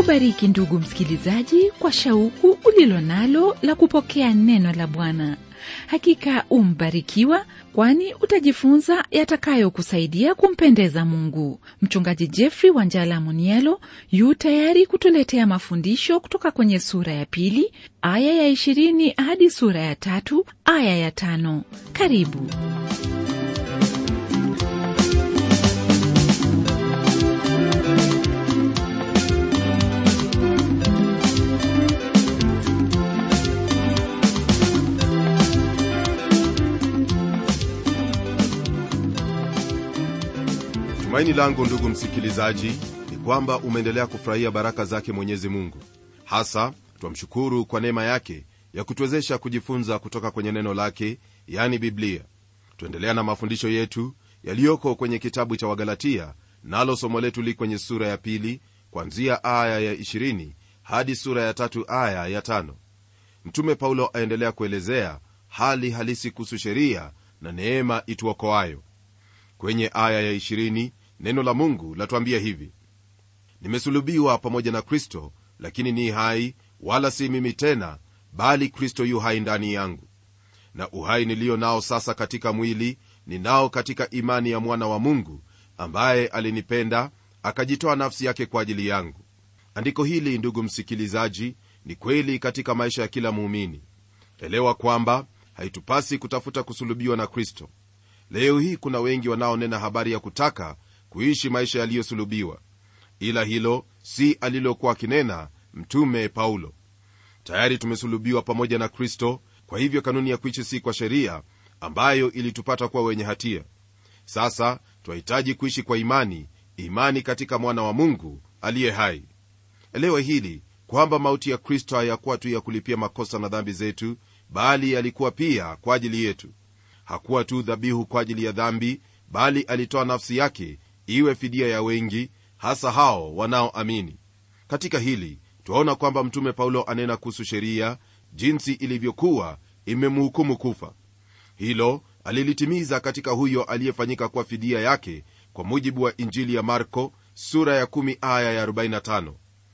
akubariki ndugu msikilizaji kwa shauku ulilo nalo la kupokea neno la bwana hakika umbarikiwa kwani utajifunza yatakayokusaidia kumpendeza mungu mchungaji jeffrey wanjala munielo yu tayari kutuletea mafundisho kutoka kwenye sura ya pili aya ya ishirini hadi sura ya tatu aya ya tano karibu tumaini langu ndugu msikilizaji ni kwamba umeendelea kufurahia baraka zake mwenyezi mungu hasa twamshukuru kwa neema yake ya kutuwezesha kujifunza kutoka kwenye neno lake yani biblia tuendelea na mafundisho yetu yaliyoko kwenye kitabu cha wagalatia nalo somo letu li kwenye sura ya pili kwanzia aya ya 20 hadi sura ya tatu aya ya tano mtume paulo aendelea kuelezea hali halisi kuhusu sheria na neema ituokoayo kwenye aya ya 20 neno la mungu latuambia hivi nimesulubiwa pamoja na kristo lakini ni hai wala si mimi tena bali kristo yu hai ndani yangu na uhai niliyo nao sasa katika mwili ninao katika imani ya mwana wa mungu ambaye alinipenda akajitoa nafsi yake kwa ajili yangu andiko hili ndugu msikilizaji ni kweli katika maisha ya kila muumini elewa kwamba haitupasi kutafuta kusulubiwa na kristo leo hii kuna wengi wanaonena habari ya kutaka kuishi maisha yaliyosulubiwa ila hilo si alilokuwa akinena mtume paulo tayari tumesulubiwa pamoja na kristo kwa hivyo kanuni ya kuishi si kwa sheria ambayo ilitupata kuwa wenye hatia sasa twahitaji kuishi kwa imani imani katika mwana wa mungu aliye hai elewe hili kwamba mauti ya kristo hayakuwa tu ya kulipia makosa na dhambi zetu bali yalikuwa pia kwa ajili yetu hakuwa tu dhabihu kwa ajili ya dhambi bali alitoa nafsi yake iwe fidia ya wengi hasa hao wanaoamini katika hili twaona kwamba mtume paulo anena kuhusu sheria jinsi ilivyokuwa imemhukumu kufa hilo alilitimiza katika huyo aliyefanyika kuwa fidia yake kwa mujibu wa injili ya marko sura ya 1 aya ya 45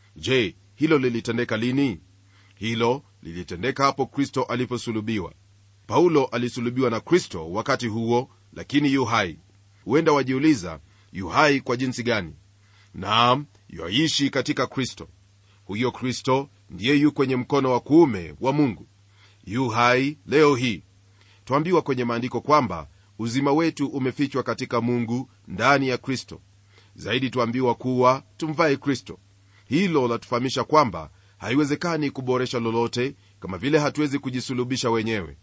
je hilo lilitendeka lini hilo lilitendeka hapo kristo aliposulubiwa paulo alisulubiwa na kristo wakati huo lakini yu hai huenda wajiuliza yu hai kwa jinsi gani naam yaishi katika kristo huyo kristo ndiye yu kwenye mkono wa kuume wa mungu yu hai leo hii twambiwa kwenye maandiko kwamba uzima wetu umefichwa katika mungu ndani ya kristo zaidi twambiwa kuwa tumvae kristo hilo latufahamisha kwamba haiwezekani kuboresha lolote kama vile hatuwezi kujisulubisha wenyewe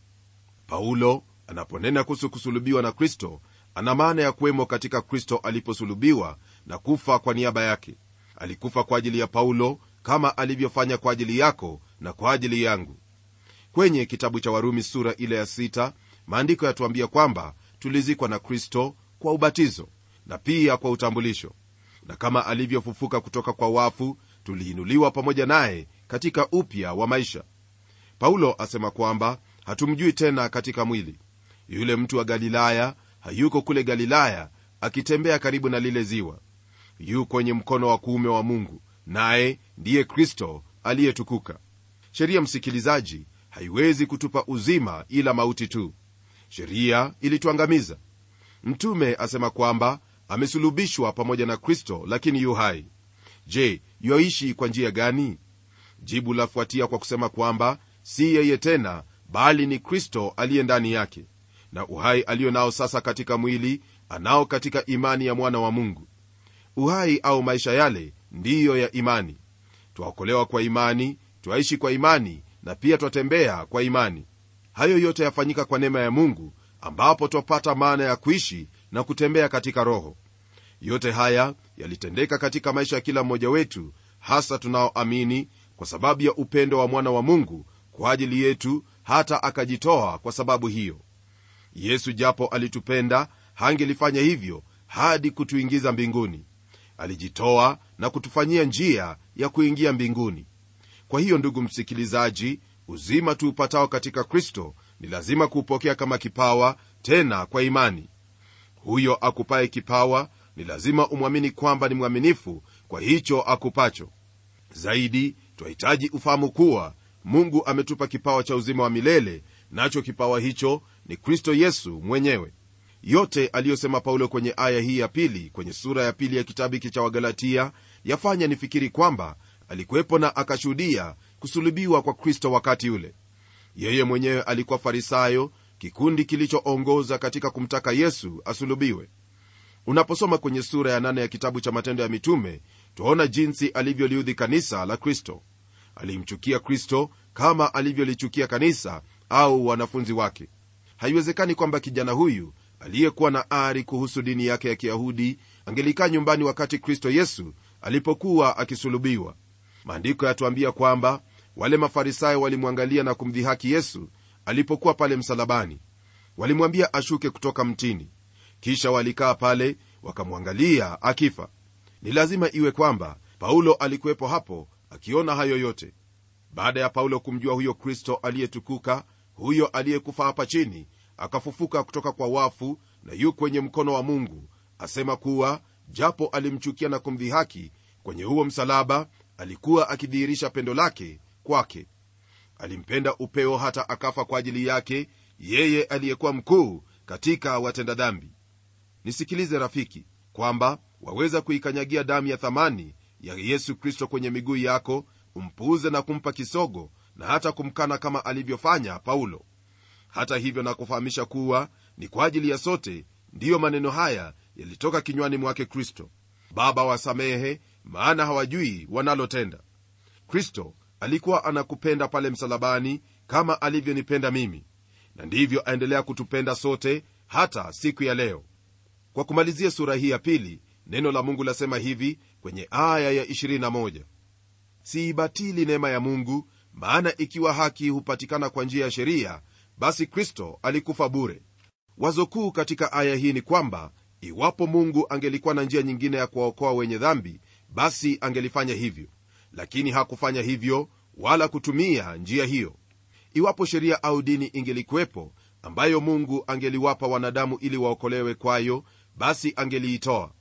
paulo anaponena kuhusu kusulubiwa na kristo ana maana ya kuwemo katika kristo aliposulubiwa na kufa kwa niaba yake alikufa kwa ajili ya paulo kama alivyofanya kwa ajili yako na kwa ajili yangu kwenye kitabu cha warumi sura ile ya sita maandiko yatuambia kwamba tulizikwa na kristo kwa ubatizo na pia kwa utambulisho na kama alivyofufuka kutoka kwa wafu tuliinuliwa pamoja naye katika upya wa maisha paulo asema kwamba hatumjui tena katika mwili yule mtu wa galilaya hayuko kule galilaya akitembea karibu na lile ziwa yu kwenye mkono wa kuume wa mungu naye ndiye kristo aliyetukuka sheria msikilizaji haiwezi kutupa uzima ila mauti tu sheria ilituangamiza mtume asema kwamba amesulubishwa pamoja na kristo lakini yu hai je yoishi kwa njia gani jibu lafuatia kwa kusema kwamba si yeye tena bali ni kristo aliye ndani yake na uhai aliyo nao sasa katika mwili anao katika imani ya mwana wa mungu uhai au maisha yale ndiyo ya imani twaokolewa kwa imani twaishi kwa imani na pia twatembea kwa imani hayo yote yafanyika kwa neema ya mungu ambapo twapata maana ya kuishi na kutembea katika roho yote haya yalitendeka katika maisha ya kila mmoja wetu hasa tunaoamini kwa sababu ya upendo wa mwana wa mungu kwa ajili yetu hata akajitoa kwa sababu hiyo yesu japo alitupenda hangelifanya hivyo hadi kutuingiza mbinguni alijitoa na kutufanyia njia ya kuingia mbinguni kwa hiyo ndugu msikilizaji uzima tuupatao katika kristo ni lazima kuupokea kama kipawa tena kwa imani huyo akupaye kipawa ni lazima umwamini kwamba ni mwaminifu kwa hicho akupacho zaidi twahitaji ufahamu kuwa mungu ametupa kipawa cha uzima wa milele nacho kipawa hicho ni kristo yesu mwenyewe yote aliyosema paulo kwenye aya hii ya pili kwenye sura ya pili ya kitabu hiki cha wagalatia yafanya nifikiri kwamba alikuwepo na akashuhudia kusulubiwa kwa kristo wakati ule yeye mwenyewe alikuwa farisayo kikundi kilichoongoza katika kumtaka yesu asulubiwe unaposoma kwenye sura ya nane ya kitabu cha matendo ya mitume twaona jinsi alivyoliudhi kanisa la kristo alimchukia kristo kama alivyolichukia kanisa au wanafunzi wake haiwezekani kwamba kijana huyu aliyekuwa na ari kuhusu dini yake ya kiyahudi angelikaa nyumbani wakati kristo yesu alipokuwa akisulubiwa maandiko yatuambia kwamba wale mafarisayo walimwangalia na kumdhihaki yesu alipokuwa pale msalabani walimwambia ashuke kutoka mtini kisha walikaa pale wakamwangalia akifa ni lazima iwe kwamba paulo alikuwepo hapo akiona hayo yote baada ya paulo kumjua huyo kristo aliyetukuka huyo aliyekufa hapa chini akafufuka kutoka kwa wafu na yu kwenye mkono wa mungu asema kuwa japo alimchukia na kumdhihaki kwenye huo msalaba alikuwa akidhihirisha pendo lake kwake alimpenda upeo hata akafa kwa ajili yake yeye aliyekuwa mkuu katika watenda dhambi nisikilize rafiki kwamba waweza kuikanyagia damu ya thamani ya yesu kristo kwenye miguu yako umpuuze na kumpa kisogo na hata kumkana kama alivyofanya paulo hata hivyo nakufahamisha kuwa ni kwa ajili ya sote ndiyo maneno haya yalitoka kinywani mwake kristo baba wasamehe maana hawajui wanalotenda kristo alikuwa anakupenda pale msalabani kama alivyonipenda mimi na ndivyo aendelea kutupenda sote hata siku ya leo kwa kumalizia sura hii ya pili neno la mungu lasema hivi kwenye aya ya 21 siibatili neema ya mungu maana ikiwa haki hupatikana kwa njia ya sheria basi kristo alikufa bure wazo kuu katika aya hii ni kwamba iwapo mungu angelikuwa na njia nyingine ya kuwaokoa wenye dhambi basi angelifanya hivyo lakini hakufanya hivyo wala kutumia njia hiyo iwapo sheria au dini ingelikuwepo ambayo mungu angeliwapa wanadamu ili waokolewe kwayo basi angeliitoa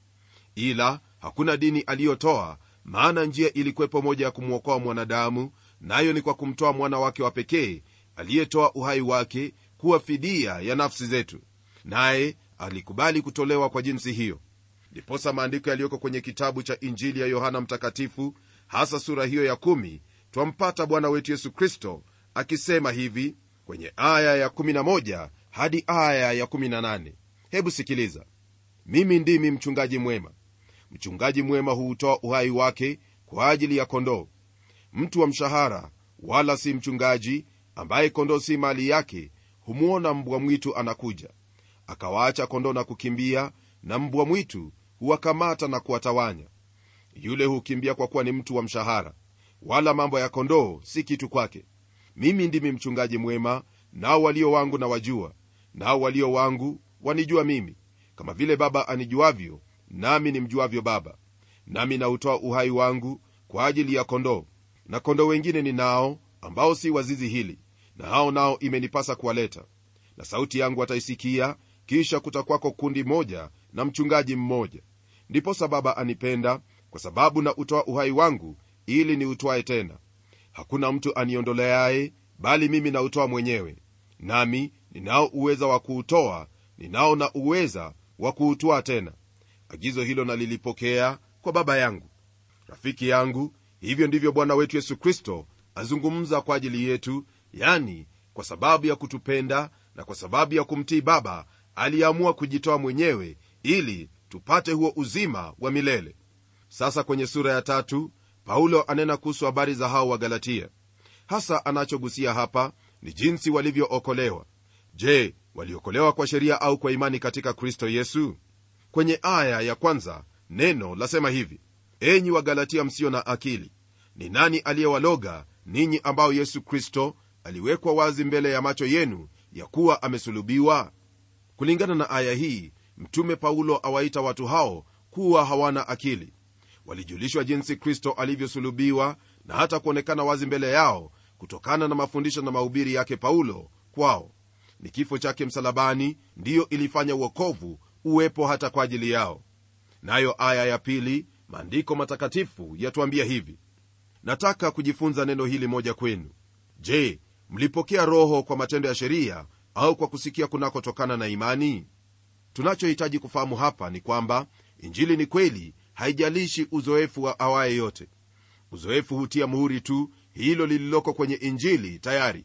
ila hakuna dini aliyotoa maana njia ilikuwepo moja ya kumwokoa mwanadamu nayo ni kwa kumtoa mwana wake wa pekee aliyetoa uhai wake kuwa fidia ya nafsi zetu naye alikubali kutolewa kwa jinsi hiyo ndiposa maandiko yaliyoko kwenye kitabu cha injili ya yohana mtakatifu hasa sura hiyo ya kumi twampata bwana wetu yesu kristo akisema hivi kwenye aya ya11 hadi aya ya18 hebu sikiliza mimi ndimi mchungaji mwema mchungaji mwema huutoa uhai wake kwa ajili ya kondoo mtu wa mshahara wala si mchungaji ambaye kondoo si mali yake humwona mbwa mwitu anakuja akawaacha kondoo na kukimbia na mbwa mwitu huwakamata na kuwatawanya yule hukimbia kwa kuwa ni mtu wa mshahara wala mambo ya kondoo si kitu kwake mimi ndimi mchungaji mwema nao walio wangu na wajua nao walio wangu wanijua mimi kama vile baba anijuavyo nami nimjuavyo baba nami nautoa uhai wangu kwa ajili ya kondoo na kondoo wengine ni nao ambao si wazizi hili na hao nao imenipasa kuwaleta na sauti yangu ataisikia kisha kutakwako kundi moja na mchungaji mmoja ndiposa baba anipenda kwa sababu na utoa uhai wangu ili niutwae tena hakuna mtu aniondoleaye bali mimi nautoa mwenyewe nami ninao uweza wa kuutoa ninao na uweza wa kuutwaa tena agizo hilo nalilipokea kwa baba yangu rafiki yangu hivyo ndivyo bwana wetu yesu kristo azungumza kwa ajili yetu yani kwa sababu ya kutupenda na kwa sababu ya kumtii baba aliamua kujitoa mwenyewe ili tupate huo uzima wa milele sasa kwenye sura ya tatu paulo anena kuhusu habari za hao wa galatia hasa anachogusia hapa ni jinsi walivyookolewa je waliokolewa kwa sheria au kwa imani katika kristo yesu kwenye aya ya kwanza neno lasema hivi enyi wagalatia msio na akili ni nani aliyewaloga ninyi ambao yesu kristo aliwekwa wazi mbele ya macho yenu ya kuwa amesulubiwa kulingana na aya hii mtume paulo awaita watu hao kuwa hawana akili walijulishwa jinsi kristo alivyosulubiwa na hata kuonekana wazi mbele yao kutokana na mafundisho na mahubiri yake paulo kwao ni kifo chake msalabani ndiyo ilifanya uokovu uwepo hata kwa ajili yao nayo aya ya pili maandiko matakatifu yatuambia hivi nataka kujifunza neno hili moja kwenu je mlipokea roho kwa matendo ya sheria au kwa kusikia kunakotokana na imani tunachohitaji kufahamu hapa ni kwamba injili ni kweli haijalishi uzoefu wa awaye yote uzoefu hutia muhuri tu hilo lililoko kwenye injili tayari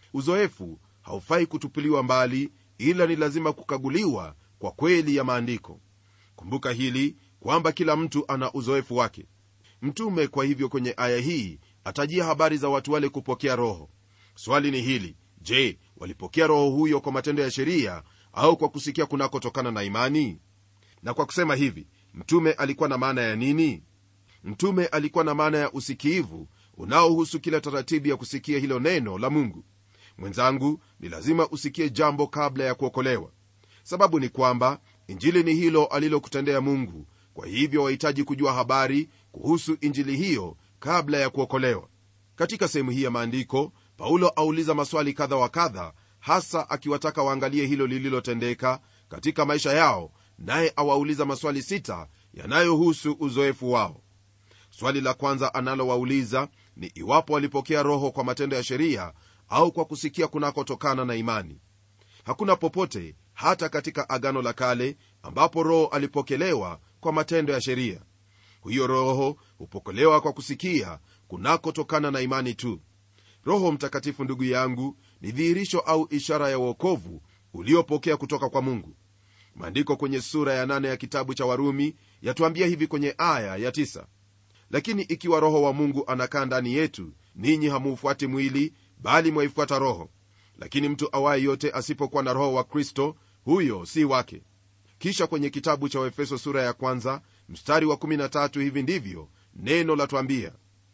uzoefu haufai kutupiliwa mbali ila ni lazima kukaguliwa kwa kweli ya maandiko kumbuka hili kwamba kila mtu ana uzoefu wake mtume kwa hivyo kwenye aya hii atajia habari za watu wale kupokea roho swali ni hili je walipokea roho huyo kwa matendo ya sheria au kwa kusikia kunakotokana na imani na kwa kusema hivi mtume alikuwa na maana ya nini mtume alikuwa na maana ya usikiivu unaohusu kila taratibu ya kusikia hilo neno la mungu mwenzangu ni lazima usikie jambo kabla ya kuokolewa sababu ni kwamba injili ni hilo alilokutendea mungu kwa hivyo wahitaji kujua habari kuhusu injili hiyo kabla ya kuokolewa katika sehemu hii ya maandiko paulo auliza maswali kadha wa kadha hasa akiwataka waangalie hilo lililotendeka katika maisha yao naye awauliza maswali sita yanayohusu uzoefu wao swali la kwanza analowauliza ni iwapo walipokea roho kwa matendo ya sheria au kwa kusikia kunakotokana na imani hakuna popote hata katika agano la kale ambapo roho alipokelewa kwa matendo ya sheria huyo roho hupokelewa kwa kusikia kunakotokana na imani tu roho mtakatifu ndugu yangu ni dhihirisho au ishara ya uokovu uliopokea kutoka kwa mungu maandiko kwenye sura ya nane ya kitabu cha warumi yatuambia hivi kwenye aya ya tisa lakini ikiwa roho wa mungu anakaa ndani yetu ninyi hamuufuati mwili bali mwaifuata roho lakini mtu awaye yote asipokuwa na roho wa kristo huyo si wake kisha kwenye kitabu cha waefeso sura ya kwanza mstari wa 13 hivi ndivyo neno latwambia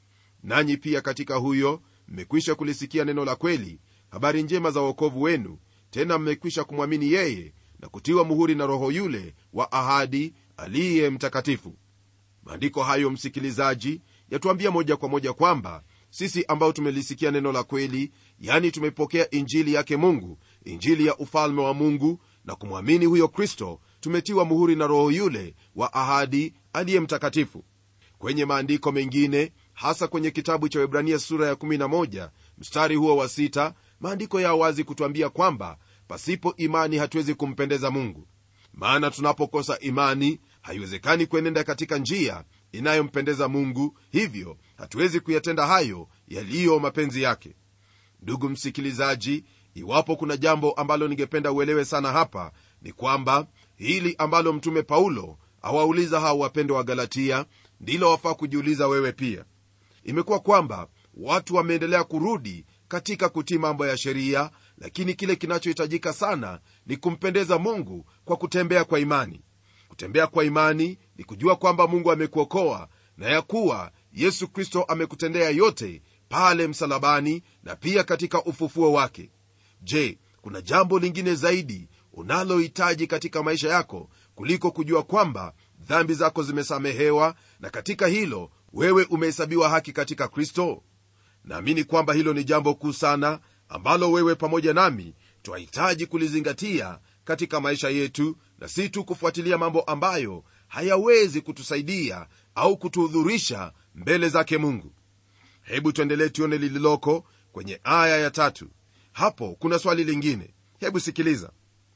nanyi pia katika huyo mmekwisha kulisikia neno la kweli habari njema za uokovu wenu tena mmekwisha kumwamini yeye na kutiwa muhuri na roho yule wa ahadi aliye mtakatifu maandiko hayo msikilizaji yatuambia moja kwa moja kwamba sisi ambao tumelisikia neno la kweli yani tumepokea injili yake mungu injili ya ufalme wa mungu na kumwamini huyo kristo tumetiwa muhuri na roho yule wa ahadi aliye mtakatifu kwenye maandiko mengine hasa kwenye kitabu cha webrania sura ya 11 mstari huo wa 6 maandiko ya wazi kutwambia kwamba pasipo imani hatuwezi kumpendeza mungu maana tunapokosa imani haiwezekani kuenenda katika njia inayompendeza mungu hivyo hatuwezi kuyatenda hayo yaliyo mapenzi yake ndugu msikilizaji iwapo kuna jambo ambalo ningependa uelewe sana hapa ni kwamba hili ambalo mtume paulo awauliza hao wapendo wa galatia ndilo wafaa kujiuliza wewe pia imekuwa kwamba watu wameendelea kurudi katika kutii mambo ya sheria lakini kile kinachohitajika sana ni kumpendeza mungu kwa kutembea kwa imani kutembea kwa imani ni kujua kwamba mungu amekuokoa na ya kuwa yesu kristo amekutendea yote pale msalabani na pia katika ufufuo wake je kuna jambo lingine zaidi unalohitaji katika maisha yako kuliko kujua kwamba dhambi zako zimesamehewa na katika hilo wewe umehesabiwa haki katika kristo naamini kwamba hilo ni jambo kuu sana ambalo wewe pamoja nami twahitaji kulizingatia katika maisha yetu na si tu kufuatilia mambo ambayo hayawezi kutusaidia au kutuhudhurisha mbele zake mungu hebu tuendelee tuone lililoko kwenye aya ya tatu hapo kuna swali lingine hebu sikiliza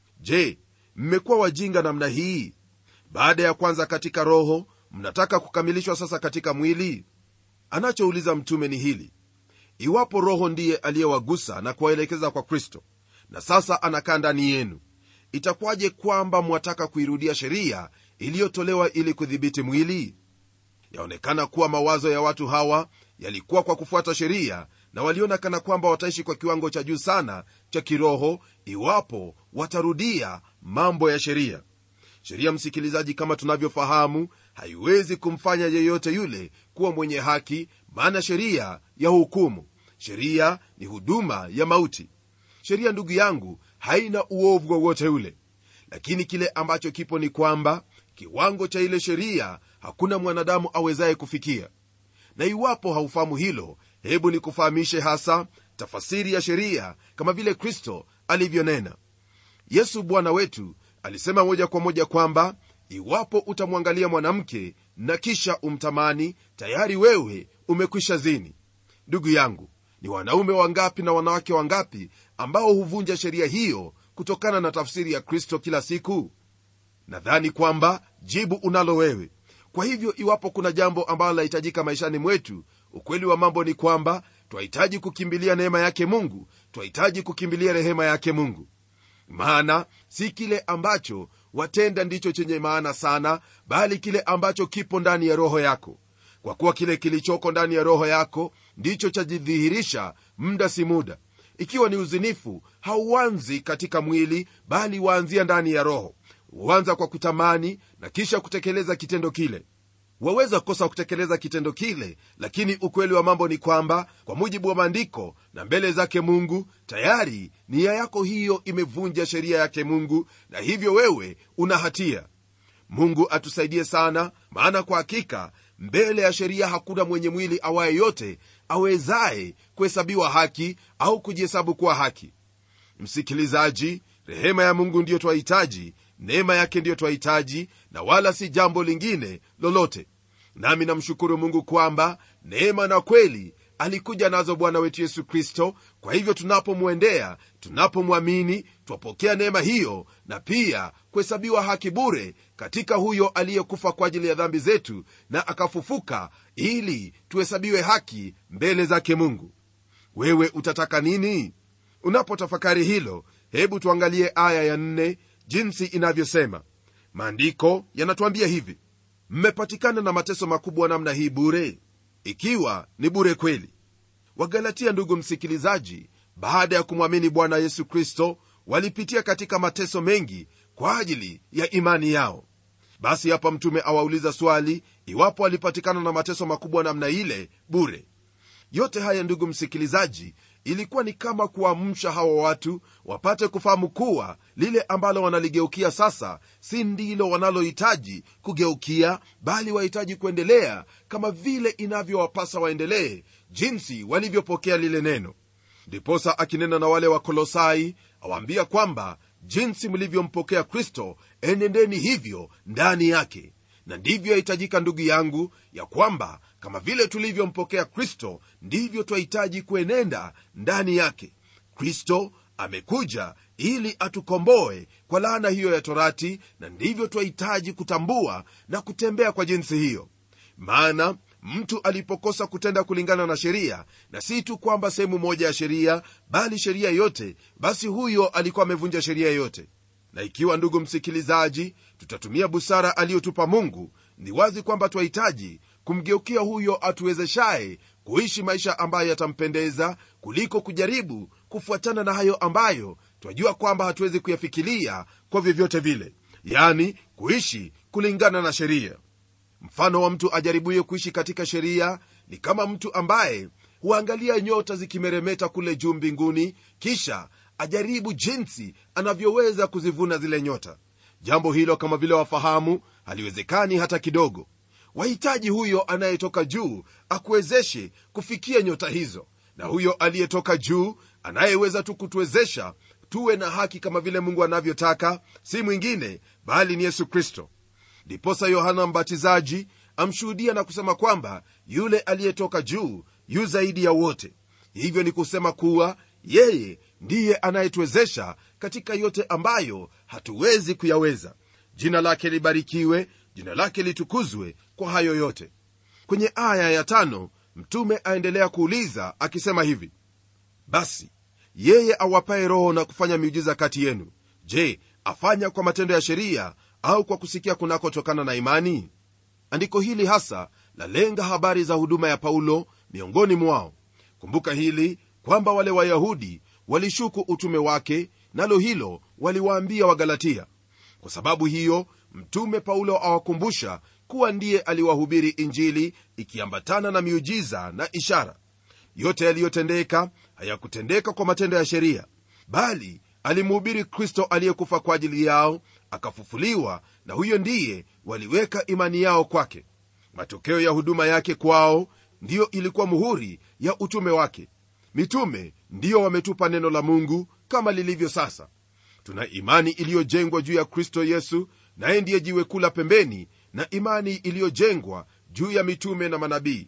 je mmekuwa wajinga namna hii baada ya kwanza katika roho mnataka kukamilishwa sasa katika mwili anachouliza mtume ni hili iwapo roho ndiye aliyewagusa na kuwaelekeza kwa kristo na sasa anakaa ndani yenu itakuwaje kwamba mwataka kuirudia sheria iliyotolewa ili kudhibiti mwili yaonekana kuwa mawazo ya watu hawa yalikuwa kwa kufuata sheria na waliona kana kwamba wataishi kwa kiwango cha juu sana cha kiroho iwapo watarudia mambo ya sheria sheria msikilizaji kama tunavyofahamu haiwezi kumfanya yeyote yule kuwa mwenye haki maana sheria ya hukumu sheria ni huduma ya mauti sheria ndugu yangu haina uovu wowote ule lakini kile ambacho kipo ni kwamba kiwango cha ile sheria hakuna mwanadamu awezaye kufikia na iwapo haufahamu hilo hebu nikufahamishe hasa tafasiri ya sheria kama vile kristo alivyonena yesu bwana wetu alisema moja kwa moja kwamba iwapo utamwangalia mwanamke na kisha umtamani tayari wewe umekwisha zini ndugu yangu ni wanaume wangapi na wanawake wangapi ambao huvunja sheria hiyo kutokana na tafsiri ya kristo kila siku nadhani kwamba jibu unalo wewe kwa hivyo iwapo kuna jambo ambalo lahitajika maishani mwetu ukweli wa mambo ni kwamba twahitaji kukimbilia neema yake mungu twahitaji kukimbilia rehema yake mungu maana si kile ambacho watenda ndicho chenye maana sana bali kile ambacho kipo ndani ya roho yako kwa kuwa kile kilichoko ndani ya roho yako ndicho chajidhihirisha muda si muda ikiwa ni uzinifu hauanzi katika mwili bali waanzia ndani ya roho huanza kwa kutamani na kisha kutekeleza kitendo kile waweza kukosa kutekeleza kitendo kile lakini ukweli wa mambo ni kwamba kwa mujibu wa maandiko na mbele zake mungu tayari nia yako hiyo imevunja sheria yake mungu na hivyo wewe una hatia mungu atusaidie sana maana kwa hakika mbele ya sheria hakuna mwenye mwili awaye yote awezaye kuhesabiwa haki au kujihesabu kuwa haki msikilizaji rehema ya mungu ndiyo twahitaji neema yake ndiyo twahitaji na wala si jambo lingine lolote nami namshukuru mungu kwamba neema na kweli alikuja nazo bwana wetu yesu kristo kwa hivyo tunapomwendea tunapomwamini twapokea neema hiyo na pia kuhesabiwa haki bure katika huyo aliyekufa kwa ajili ya dhambi zetu na akafufuka ili tuhesabiwe haki mbele zake mungu wewe utataka nini unapotafakari hilo hebu tuangalie aya ya nne jinsi inavyosema maandiko yanatuambia hivi mmepatikana na mateso makubwa namna hii bure ikiwa ni bure kweli wagalatia ndugu msikilizaji baada ya kumwamini bwana yesu kristo walipitia katika mateso mengi kwa ajili ya imani yao basi hapa mtume awauliza swali iwapo walipatikana na mateso makubwa namna ile bure yote haya ndugu msikilizaji ilikuwa ni kama kuamsha hawa watu wapate kufahamu kuwa lile ambalo wanaligeukia sasa si ndilo wanalohitaji kugeukia bali wahitaji kuendelea kama vile inavyowapasa waendelee jinsi walivyopokea lile neno ndiposa akinena na wale wa kolosai awaambia kwamba jinsi mlivyompokea kristo enendeni hivyo ndani yake na ndivyo yahitajika ndugu yangu ya kwamba kama vile tulivyompokea kristo ndivyo twahitaji kuenenda ndani yake kristo amekuja ili atukomboe kwa laana hiyo ya torati na ndivyo twahitaji kutambua na kutembea kwa jinsi hiyo maana mtu alipokosa kutenda kulingana na sheria na si tu kwamba sehemu moja ya sheria bali sheria yote basi huyo alikuwa amevunja sheria yote na ikiwa ndugu msikilizaji tutatumia busara aliyotupa mungu ni wazi kwamba twahitaji kumgeukia huyo atuwezeshaye kuishi maisha ambayo yatampendeza kuliko kujaribu kufuatana na hayo ambayo twajua kwamba hatuwezi kuyafikiria kwa vyovyote vile yani kuishi kulingana na sheria mfano wa mtu ajaribuye kuishi katika sheria ni kama mtu ambaye huangalia nyota zikimeremeta kule juu mbinguni kisha ajaribu jinsi anavyoweza kuzivuna zile nyota jambo hilo kama vile wafahamu haliwezekani hata kidogo wahitaji huyo anayetoka juu akuwezeshe kufikia nyota hizo na huyo aliyetoka juu anayeweza tu kutuwezesha tuwe na haki kama vile mungu anavyotaka si mwingine bali ni yesu kristo ndiposa yohana mbatizaji amshuhudia na kusema kwamba yule aliyetoka juu yu zaidi ya wote hivyo ni kusema kuwa yeye ndiye anayetuwezesha katika yote ambayo hatuwezi kuyaweza jina lake libarikiwe jina lake litukuzwe kwa hayo yote kwenye aya ya tano mtume aendelea kuuliza akisema hivi basi yeye awapaye roho na kufanya miujiza kati yenu je afanya kwa matendo ya sheria au kwa kusikia kunakotokana na imani andiko hili hasa lalenga habari za huduma ya paulo miongoni mwao kumbuka hili kwamba wale wayahudi walishuku utume wake nalo hilo waliwaambia wagalatia kwa sababu hiyo mtume paulo awakumbusha kuwa ndiye aliwahubiri injili ikiambatana na miujiza na ishara yote yaliyotendeka hayakutendeka kwa matendo ya sheria bali alimhubiri kristo aliyekufa kwa ajili yao akafufuliwa na huyo ndiye waliweka imani yao kwake matokeo ya huduma yake kwao ndiyo ilikuwa muhuri ya utume wake mitume ndiyo wametupa neno la mungu kama lilivyo sasa tuna imani iliyojengwa juu ya kristo yesu naye ndiye jiwe kula pembeni na imani iliyojengwa juu ya mitume na manabii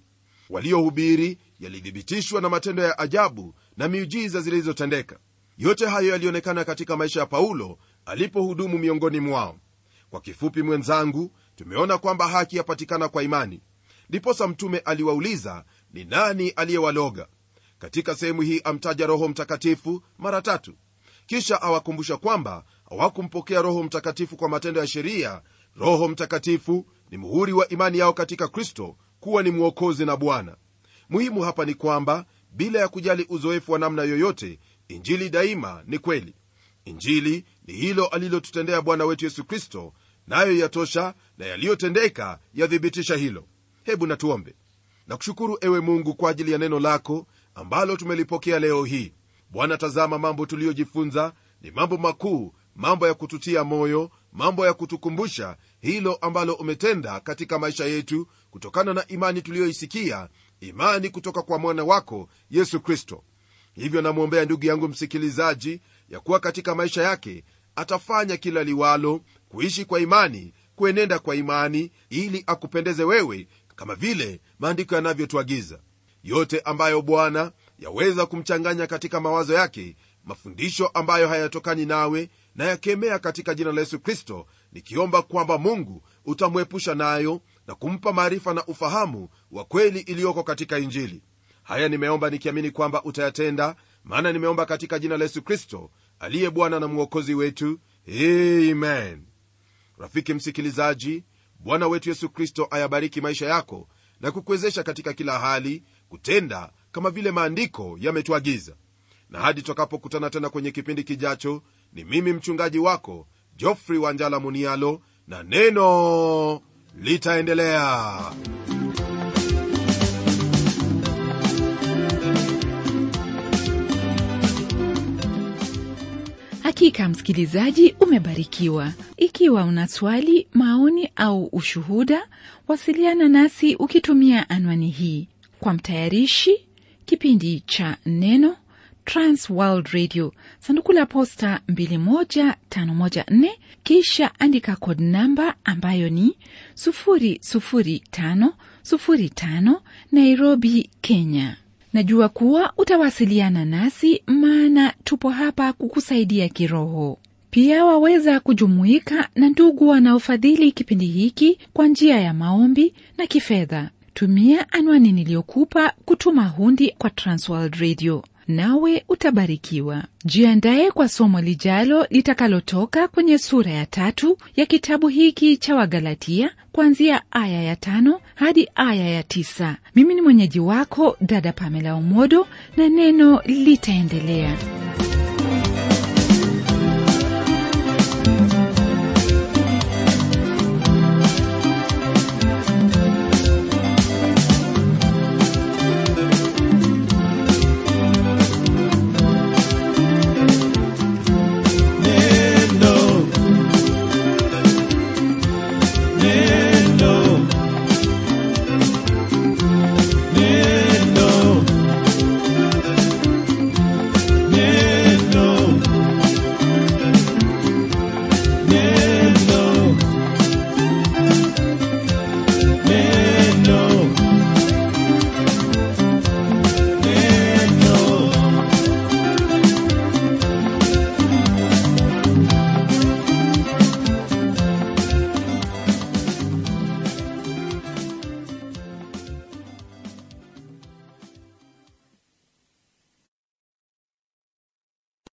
waliohubiri yalithibitishwa na matendo ya ajabu na miujiza zilizotendeka yote hayo yalionekana katika maisha ya paulo alipohudumu miongoni mwao kwa kifupi mwenzangu tumeona kwamba haki yapatikana kwa imani ndiposa mtume aliwauliza ni nani aliyewaloga katika sehemu hii amtaja roho mtakatifu mara tatu kisha awakumbusha kwamba hawakumpokea roho mtakatifu kwa matendo ya sheria roho mtakatifu ni muhuri wa imani yao katika kristo kuwa ni mwokozi na bwana muhimu hapa ni kwamba bila ya kujali uzoefu wa namna yoyote injili daima ni kweli injili ni hilo alilotutendea bwana wetu yesu kristo nayo yatosha na yaliyotendeka yathibitisha hilo hebu natuombe na kushukuru ewe mungu kwa ajili ya neno lako ambalo tumelipokea leo hii bwana tazama mambo tuliyojifunza ni mambo makuu mambo ya kututia moyo mambo ya kutukumbusha hilo ambalo umetenda katika maisha yetu kutokana na imani tuliyoisikia imani kutoka kwa mwana wako yesu kristo hivyo namwombea ndugu yangu msikilizaji ya kuwa katika maisha yake atafanya kila liwalo kuishi kwa imani kuenenda kwa imani ili akupendeze wewe kama vile maandiko yanavyotuagiza yote ambayo bwana yaweza kumchanganya katika mawazo yake mafundisho ambayo hayatokani nawe na yakemea katika jina la yesu kristo nikiomba kwamba mungu utamwepusha nayo na kumpa maarifa na ufahamu wa kweli iliyoko katika injili haya nimeomba nikiamini kwamba utayatenda maana nimeomba katika jina la yesu kristo aliye bwana na mwokozi wetu amen rafiki msikilizaji bwana wetu yesu kristo ayabariki maisha yako na kukuwezesha katika kila hali kutenda kama vile maandiko yametuagiza na hadi tutakapokutana tena kwenye kipindi kijacho ni mimi mchungaji wako jofrey wanjala munialo na neno litaendelea hakika msikilizaji umebarikiwa ikiwa una swali maoni au ushuhuda wasiliana nasi ukitumia anwani hii kwa mtayarishi kipindi cha neno transworld radio sanduku la posta 21514 kisha andika kod namba ambayo ni 00505 nairobi kenya najua kuwa utawasiliana nasi maana tupo hapa kukusaidia kiroho pia waweza kujumuika na ndugu wanaofadhili kipindi hiki kwa njia ya maombi na kifedha tumia anwani niliyokupa kutuma hundi kwa transworld radio nawe utabarikiwa jiandaye kwa somo lijalo litakalotoka kwenye sura ya tatu ya kitabu hiki cha wagalatia kuanzia aya ya tano hadi aya ya tisa mimi ni mwenyeji wako dada pamela omodo na neno litaendelea